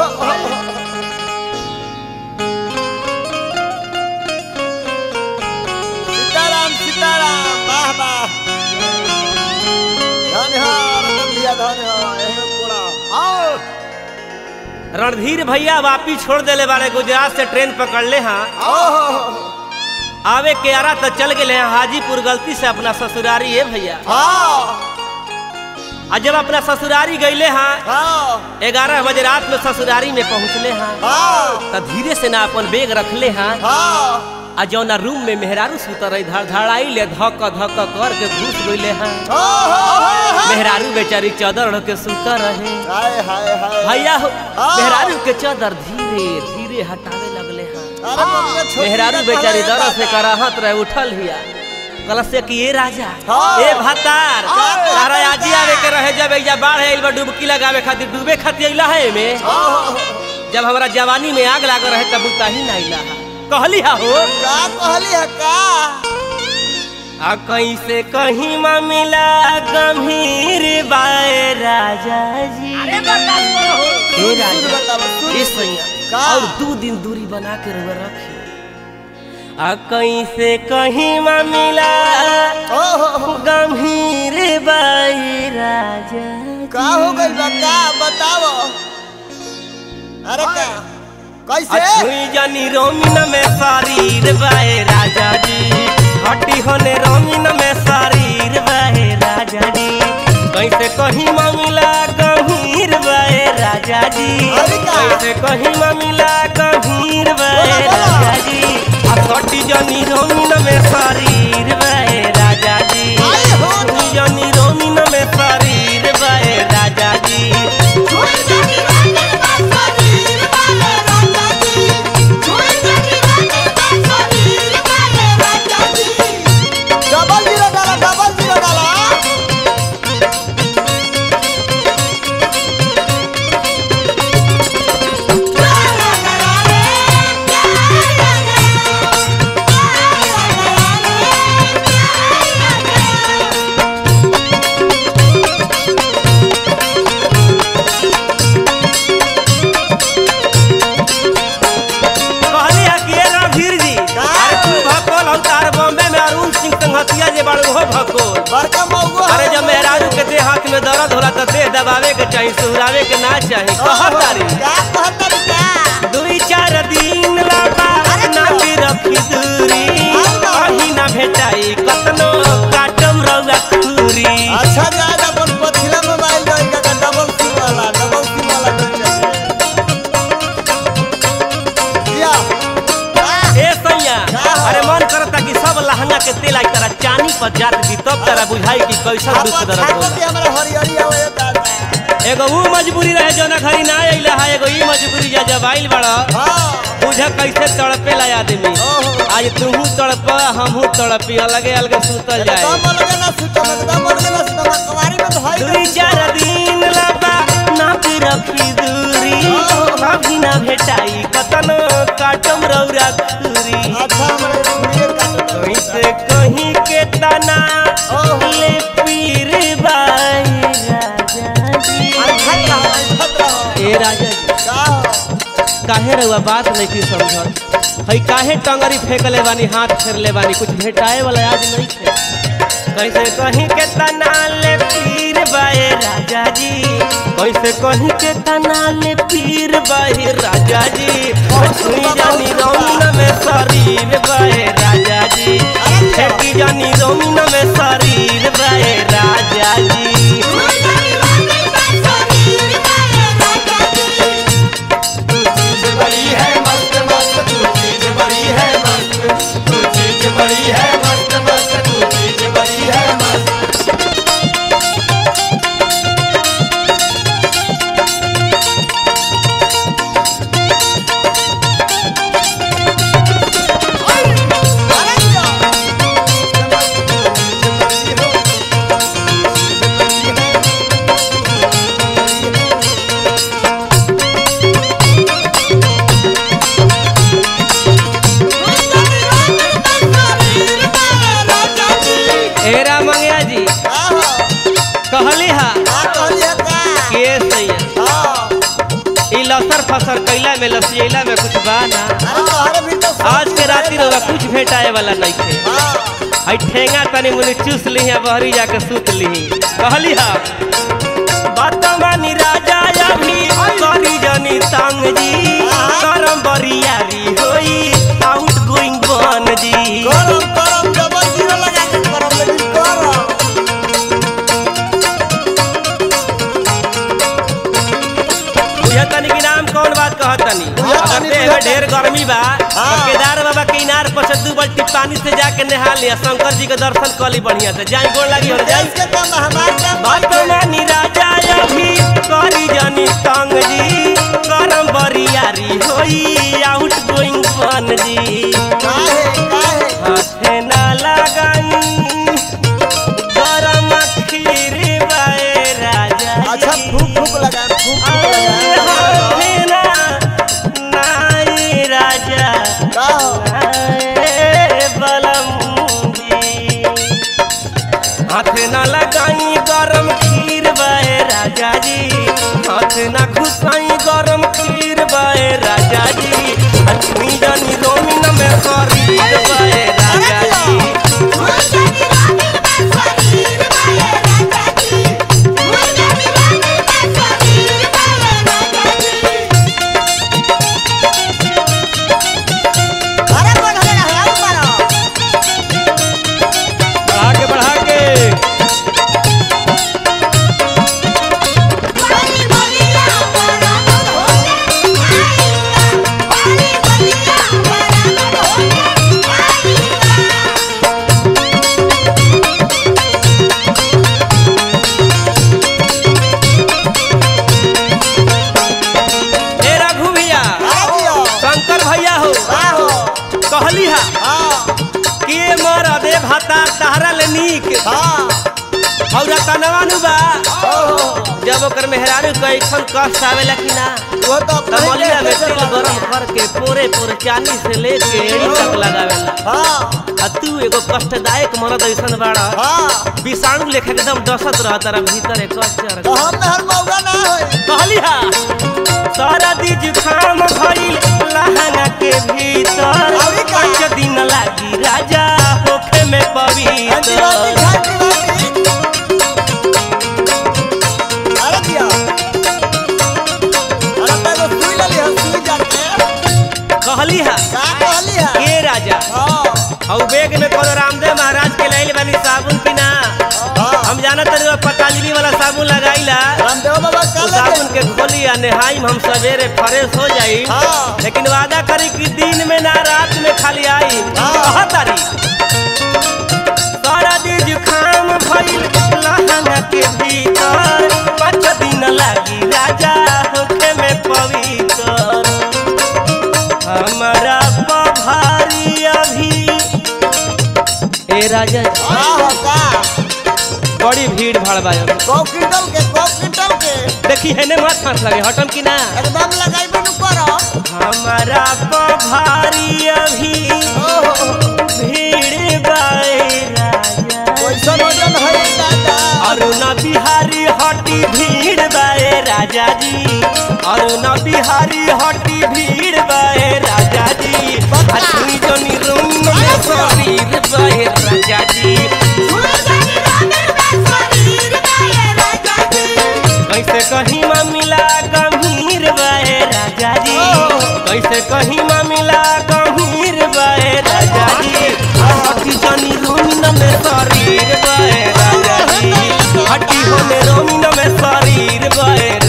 सीताराम सीताराम वाह वाह धन्य हो रतन भैया धन्य हो एहन पूरा आओ रणधीर भैया वापी छोड़ देले बारे गुजरात से ट्रेन पकड़ ले हाँ ओहो आवे के आरा तो चल गए हैं हाजीपुर गलती से अपना ससुरारी है भैया हाँ और जब अपना ससुरारी गईले हाँ हाँ ग्यारह बजे रात में ससुरारी में पहुँचले हाँ हाँ तो धीरे से ना अपन बेग रखले हाँ हाँ आ जौना रूम में मेहरारू सुतर रही धड़ धड़ाई ले धक धक कर के घुस गईले हाँ ओहो मेहरारू बेचारी चादर ओढ़ के सुतर रहे हाय हाय हाय भैया हो हाँ। मेहरारू के चादर धीरे धीरे हटावे लगले हाँ अरे मम्मी छोटी मेहरारू का बेचारी कहला दरद से जाता। कराहत रहे उठल हिया कलश से कि ए राजा हाँ। ए भतार हाँ। तारा आजी आवे के रहे जब एजा बाढ़ आइल बा डुबकी लगावे खातिर डूबे खातिर अइला है में ओहो जब हमरा जवानी में आग लाग रहे तब उताही ना अइला हा कहली हा हो का कहली है का आ कैसे कहीं मिला गंभीर बाए राजा जी अरे बर्दाश्त करो हे राजा बताओ ए सैया का? और दो दिन दूरी बना के रउआ रखी आ कैसे कहीं मिला ओहो गंभीर बाई राजा का हो गइल बा का बताओ अरे का कैसे अछुई जानी रोमिन में शरीर बाए राजा जी हटी होने रोमिन में शरीर बाए राजा जी कैसे कहीं मिला गंभीर बाए राजा जी अरे का? कैसे कहीं मिला गंभीर बाए बोला, बोला। राजा जी आ हटी जानी रोमिन में शरीर बाए राजा जी आई हो हटी जानी रोमिन में शरीर बाए राजा जी डबल जीरो डाला डबल जीरो डाला कहली है कि ये रणधीर जी का? अरे तू भकोल हम तार बॉम्बे में अरुण सिंह संगतिया जे बाड़ू हो भकोल बड़का मौगो अरे जब मेहरारू के देह हाथ में दर्द होला तो देह दबावे के चाहिए सुहरावे के ना चाहिए कहत तारी का कहत का दुई चार दिन लाबा ना भी रखी दूरी कहीं ना भेटाई कतनो काटम रउआ खूरी अच्छा जा अपन पछिला मोबाइल दई का डबल सिम वाला डबल सिम वाला कर या ए सैया का हो? अरे मन करता कि सब लहंगा के तेल आई तरह चानी पर जात दी तब तरह बुझाई कि कैसा दुख अपन दर्द छाको होला के हमरा हरियरी आवे दादा एगो वो मजबूरी रहे जो ना घरी ना अइला है एगो ई मजबूरी जा जब आइल बड़ा हां बुझ कैसे तड़पे ला आदमी ओहो आज तूहू तड़प हमहू तड़पी अलगे अलगे सुतल जाए दम लगे ना सुतो में दम लगे ना सुतो में कवारी में धोई दुई चार दिन लबा ना भी रखी दूरी अभी ना भेटाई कतनो काटम रौरा खूरी अच्छा हमरे रुपये काट कैसे कहीं के तना ओहो। ले पीर बाई राजा जी खत रहो खत रहो ए राजा जी का हो? काहे रहुआ बात नहीं की समझत हई काहे टंगरी फेंकले बानी हाथ फेरले बानी कुछ भेटाए वाला आज नहीं थे कैसे कहीं के तना ले पीर बाए राजा जी कैसे कहीं के तना ले पीर बाए राजा जी छुई जानी रौन में शरीर बाए राजा जी फेंकी जानी रौन में शरीर बाए राजा जी बड़ी है मस्त मस्त तू चीज बड़ी है मस्त तू चीज बड़ी है मस्त मस्त तू चीज बड़ी है मस्त अरे जा फसर कैला में लसियला में कुछ बा ना अरे तोहरे भी तो सब आज के चीज राती रहेला। रउआ कुछ भेटाए वाला नहीं थे हाँ हई ठेंगा तनी मुनी चूस ली बहरी जाके सूत ली कहली हा बात मानी राजा अभी करी जनी तंग जी करम बरियारी होई आउट गोइंग बन जी गरम गरम डबल जीरो लगा के गरम लेकिन गरम बुझे तनी की नाम कौन बात कहत तनी बुझा अगर तनी, देह बुझा में ढेर गर्मी बा तो हाँ। केदार बाबा के इनार पर से दू बाल्टी पानी से जाके नहा लिया शंकर जी के दर्शन कर ली बढ़िया से जाई गोड़ लगी हो जाई देश के काम हमार काम बात मानी राजा अभी करी जनी तंग जी करम बरियारी होई आउट गोइंग बन जी काहे काहे हाथे ना लगाई गरम खीर बाए राजा अच्छा जी। फूक फूक लगा फूक फूक आए लगा हाथे ना नाई राजा का हो आए बलम जी हाथ न लगाई गरम खीर बाए राजा जी हाथ न घुसाई गरम खीर बाए राजा जी लक्ष्मी जानी रोमिन में शरीर बाए राजा जी अरे कौन हले रहा है मारो बढ़ा के बढ़ा के ए रघु भैया आ दियो शंकर भैया हो का हो कहली हा हां के मर दे भाता तहरा ले नीक हां और तनवानु बा ओहो जब ओकर मेहरारू कैसन कष्ट आवेला कि ना वो तो तमलिया में तेल गरम करके पोरे पोरे चानी से लेके एड़ी तक लगावेला हां आ तू एगो कष्टदायक मरद ऐसन बाड़ा हां विषाणु लेखा एकदम डसत रह तारा भीतर एक कष्ट तो हम में हर मौका ना होई कहली हा सारा दी जुखाम भइल लहंगा के भीतर अभी का? पाँच दिन लागी राजा होखे में अंतिवाती पवित्र खाती अरे दिया अरे मैं तो सुई ले हम सुई जाके कहली हा का कहली है के राजा हां और बैग में कोनो रामदेव महाराज के लाइल बानी साबुन की ना हां हम जानत रही पतंजलि वाला साबुन लगाईला रामदेव बाबा तो का साबुन लगे के खोली आ नहाई हम सवेरे फ्रेश हो जाई हाँ। लेकिन वादा करी कि दिन में ना रात में खाली आई हाँ। कहा तारी सारा दिन जुखाम भइल लहंगा के भीतर पाँच दिन लागी राजा होखे में पवित्र हमारा पभारी अभी ए राजा जी, हां हो का बड़ी भीड़ भाड़ बा अभी। कौ क्विंटल के कौ क्विंटल के देखी है ने मत हाथ लगे हटम की ना एकदम लगाई बनु करो हमारा पभारी अभी ओहो भीड़ बाए राजा कैसन वजन है दादा अरुण बिहारी हटी भीड़ बाए राजा जी अरुण बिहारी हटी भीड़ बाए राजा जी अथुई जनी रूम में शरीर बाए राजा जी कैसे कहीं मिला गंभीर बाए राजा जी कैसे कहीं मिला गंभीर बाए राजा जी हटी जनी रूम में शरीर बाए राजा जी हटी होने रोमिन में शरीर बाए